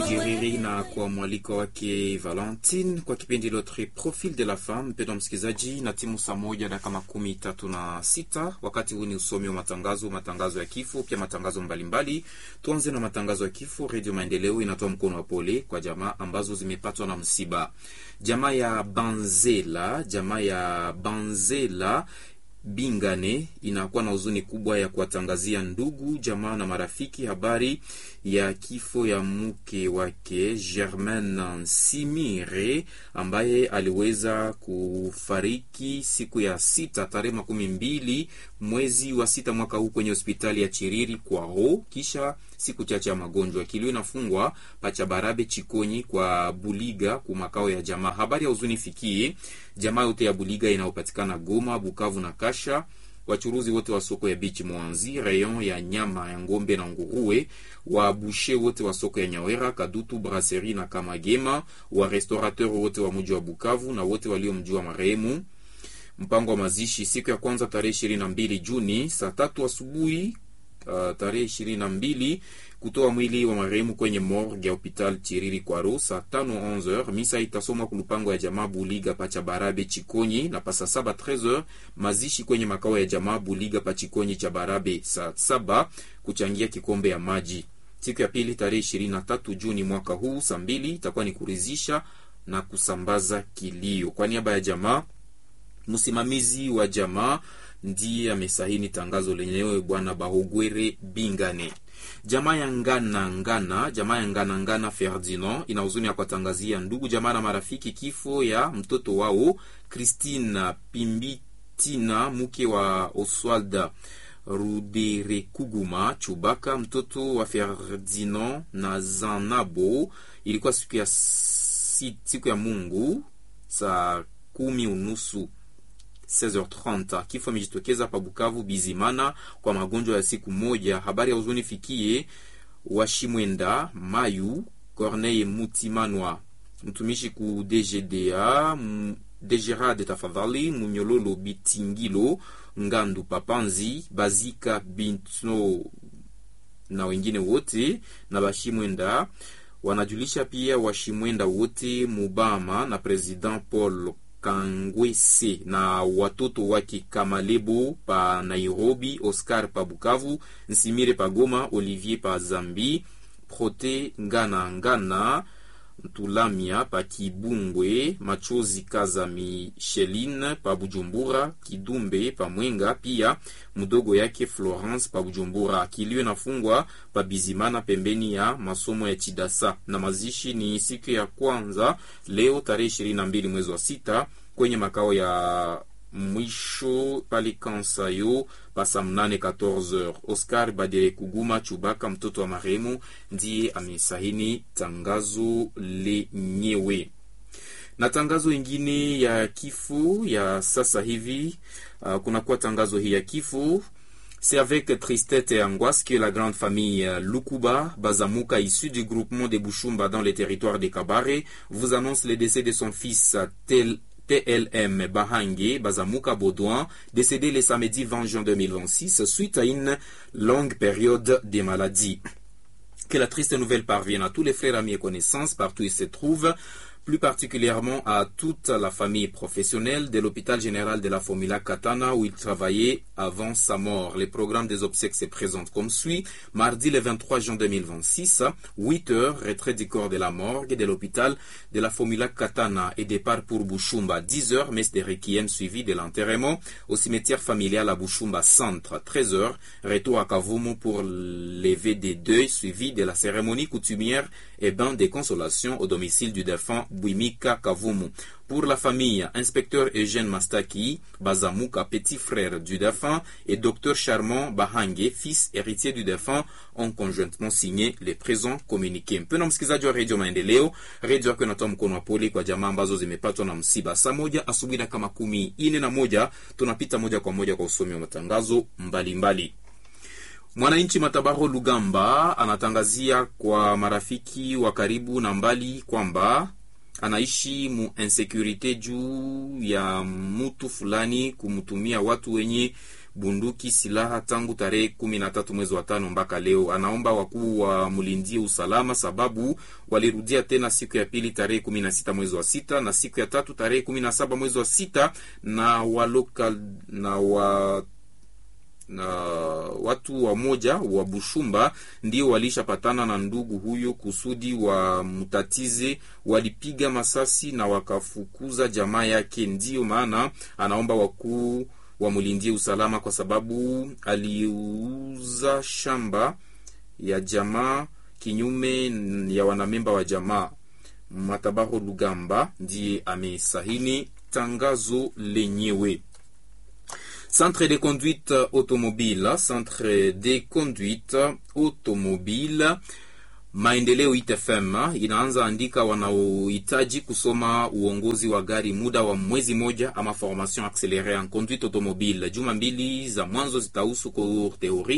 Jiriri na kwa mwaliko wake Valentine kwa kipindi Notre Profil de la Femme. Mpendwa msikilizaji, na timu saa moja dakika makumi tatu na sita. Wakati huu ni usomi wa matangazo, matangazo ya kifo, pia matangazo mbalimbali. Tuanze na matangazo ya kifo. Redio Maendeleo inatoa mkono wa pole kwa jamaa ambazo zimepatwa na msiba. Jamaa ya Banzela, jamaa ya Banzela Bingane inakuwa na huzuni kubwa ya kuwatangazia ndugu jamaa na marafiki habari ya kifo ya mke wake Germaine Simire ambaye aliweza kufariki siku ya sita tarehe makumi mbili mwezi wa sita mwaka huu kwenye hospitali ya Chiriri kwao, kisha siku chache ya magonjwa. Kilio inafungwa Pachabarabe Chikonyi kwa Buliga ku makao ya jamaa. Habari ya huzuni fikie jamaa yote ya Buliga inayopatikana Goma, Bukavu na Kasha, wachuruzi wote wa soko ya bichi Mwanzi, rayon ya nyama ya ngombe na nguruwe, wa bushe wote wa soko ya Nyawera, Kadutu, Brasserie na Kamagema, wa restaurateur wote wa mji wa Bukavu na wote waliomjua marehemu. Mpango wa mazishi siku ya kwanza tarehe ishirini na mbili Juni saa tatu asubuhi uh, tarehe ishirini na mbili kutoa mwili wa marehemu kwenye morgue ya hopital Chiriri Kwaro saa tano 11h. Misa itasomwa kulupango ya jamaa Buliga pacha Barabe Chikonyi, na pasa saba 13h mazishi kwenye makao ya jamaa Buliga pa Chikonyi cha Barabe saa saba kuchangia kikombe ya maji. Siku ya pili tarehe ishirini na tatu Juni mwaka huu saa mbili itakuwa ni kuridhisha na kusambaza kilio. Kwa niaba ya jamaa, msimamizi wa jamaa ndiye amesahini tangazo lenyewe, bwana Bahogwere Bingane. Jamaa ya ngana ngana, jamaa ya ngana ngana Ferdinand ina huzuni ya kuwatangazia ndugu jamaa na marafiki kifo ya mtoto wao Christine Pimbitina, mke wa Oswald Ruderekuguma Chubaka, mtoto wa Ferdinand na Zanabo. Ilikuwa siku ya, siku ya Mungu saa kumi unusu 16h30 kifo amejitokeza pa Bukavu Bizimana kwa magonjwa ya siku moja. Habari ya huzuni fikie Washimwenda Mayu Corneille Mutimanwa mtumishi ku DGDA Degerade tafadhali Munyololo Bitingilo Ngandu Papanzi Bazika Bintno na wengine wote na Washimwenda wanajulisha pia Washimwenda wote Mubama na President Paul Kangwese na watoto wake Kamalebo pa Nairobi, Oscar pa Bukavu, Nsimire pa Goma, Olivier pa Zambi, Prote Ngana Ngana Ntulamia pa Kibungwe, Machozi Kaza Micheline pa Bujumbura, Kidumbe pa Mwenga, pia mdogo yake Florence pa Bujumbura. Kilio nafungwa pa Bizimana pembeni ya masomo ya Chidasa, na mazishi ni siku ya kwanza leo tarehe ishirini na mbili mwezi wa sita kwenye makao ya mwisho pale Kansayo pasa mnane 14h. Oscar Badere Kuguma Chubaka, mtoto wa marehemu, ndiye amesahini tangazo lenyewe. Na tangazo ingine ya kifo ya sasa hivi, uh, kunakuwa tangazo hii ya kifo C'est avec tristesse et angoisse que la grande famille Lukuba Bazamuka, issue du groupement des Bushumba dans les territoires de Kabare, vous annonce le décès de son fils tel TLM Bahange Bazamuka Baudouin, décédé le samedi 20 juin 2026 suite à une longue période de maladie. Que la triste nouvelle parvienne à tous les frères, amis et connaissances partout où ils se trouvent, plus particulièrement à toute la famille professionnelle de l'hôpital général de la Formula Katana où il travaillait avant sa mort. Les programmes des obsèques se présentent comme suit. Mardi le 23 juin 2026, 8 heures, retrait du corps de la morgue de l'hôpital de la Formula Katana et départ pour Bushumba. 10 heures, messe de requiem suivi de l'enterrement au cimetière familial à Bushumba Centre. 13 heures, retour à Kavumu pour lever des deuils suivi de la cérémonie coutumière et bain de consolation au domicile du défunt Bouimika Kavumu. Pour la famille, inspecteur Eugène Mastaki Bazamuka, petit frère du défunt, et docteur Charmant Bahange, fils héritier du défunt, ont conjointement signé les présents communiqués. Mpendwa msikilizaji wa redio Maendeleo, redio yako inatoa mkono wa pole kwa jamaa ambazo zimepatwa na msiba. Saa moja asubuhi dakika makumi ine na moja tunapita moja kwa moja kwa usomi wa matangazo mbalimbali mbali. Mwananchi Matabaro Lugamba anatangazia kwa marafiki wa karibu na mbali kwamba anaishi mu insecurite juu ya mutu fulani kumtumia watu wenye bunduki, silaha tangu tarehe kumi na tatu mwezi wa tano mpaka leo. Anaomba wakuu wamlindie usalama, sababu walirudia tena siku ya pili tarehe kumi na sita mwezi wa sita na siku ya tatu tarehe kumi na saba mwezi wa sita na waloka, na wa na watu wamoja wa Bushumba ndio walishapatana na ndugu huyo kusudi wamtatize. Walipiga masasi na wakafukuza jamaa yake. Ndiyo maana anaomba wakuu wamlindie usalama, kwa sababu aliuza shamba ya jamaa kinyume ya wanamemba wa jamaa. Matabaho Lugamba ndiye amesahini tangazo lenyewe. Centre de conduite automobile, centre de conduite automobile Maendeleo ITFM inaanza andika wanaohitaji kusoma uongozi wa gari muda wa mwezi moja ama formation accélérée en conduite automobile. Juma mbili za mwanzo zitahusu cours théorie